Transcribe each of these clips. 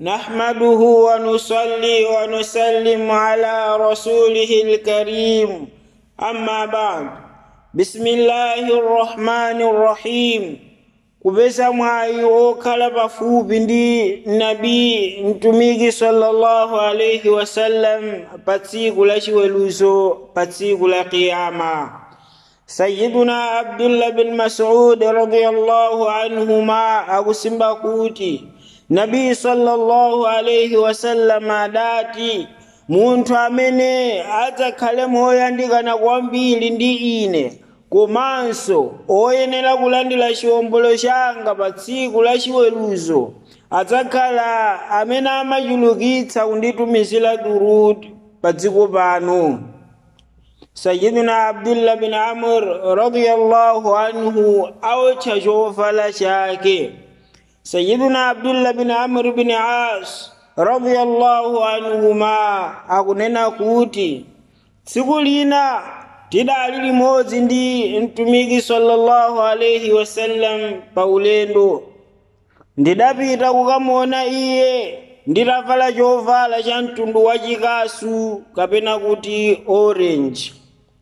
نحمده ونصلي ونسلم على رسوله الكريم أما بعد بسم الله الرحمن الرحيم kupeza mwayi wokhala pafupi ndi nabi mtumiki sallallahu alaihi wasallam pa tsiku la chiweruzo pa tsiku la qiyama sayiduna abdullah bin masud radiyallahu anhuma akusimba kuti nabi sallallahu alaihi wasallam adati munthu amene adzakhale moyandikana kwambiri ndi ine komanso oyenera kulandira chiwombolo changa pa tsiku la chiweruzo adzakhala amene amachulukitsa kunditumizira durudi pa dziko pano sayidina abdullah bin amr radiyallahu anhu awotcha chovala chake sayidina abdullah bin amr bin as radiyallahu anhuma akunena kuti tsiku lina tidali limodzi ndi mtumiki sallallahu alaihi wasallam pa ulendo ndidapita kukamona iye nditavala chovala cha mtundu wa chikasu kapena kuti orange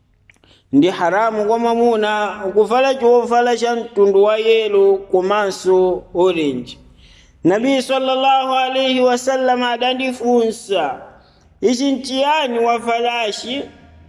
ndi haramu kwa mwamuna kuvala chovala cha mtundu wa yelo komanso orange nabi sallallahu alaihi wasallam adandifunsa ichi nchiyani wavalashi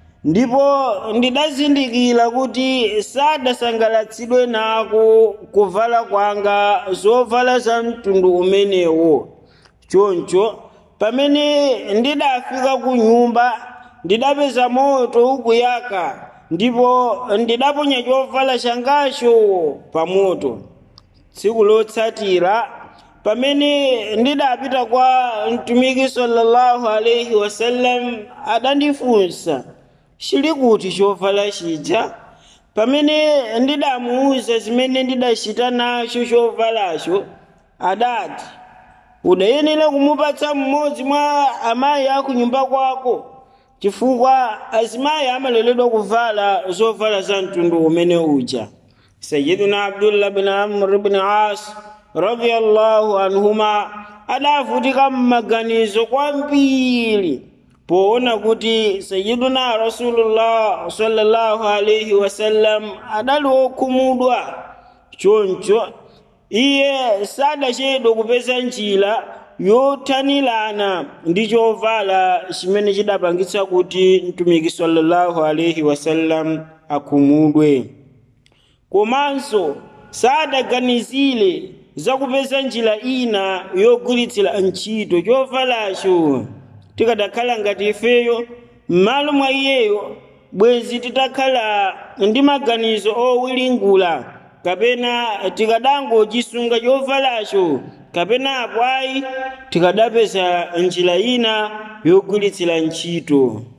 ndipo ndidazindikira kuti sadasangalatsidwe nako kuvala kwanga zovala za mtundu umenewo choncho pamene ndidafika ku nyumba ndidapeza moto ukuyaka ndipo ndidaponya chovala changacho pa moto tsiku lotsatira pamene ndidapita kwa mtumiki sallallahu alaihi wasallam adandifunsa chili kuti chovala chija pamene ndidamuwuza zimene ndidachita nacho chovalacho adati udayenera kumupatsa mmodzi mwa amayi aku nyumba kwako chifukwa azimayi amaleredwa kuvala zovala za mtundu umene uja sayidina abdullah bin amr bin as radiyallahu anhuma adavutika mmaganizo kwambiri poona kuti sayiduna rasulullah sallallahu alaihi wasallam adali wokhumudwa choncho iye sadachedwa kupeza njira yothanirana ndi chovala chimene chidapangitsa kuti mtumiki sallallahu alaihi wasallam akhumudwe komanso sadaganizire zakupeza njira ina yogwiritsira ntchito chovalacho tikadakhala ngati ifeyo m'malo mwa iyeyo bwezi titakhala ndi maganizo owiringula kapena tikadangochisunga chovalacho kapena apo ayi tikadapeza njira ina yogwiritsira ntchito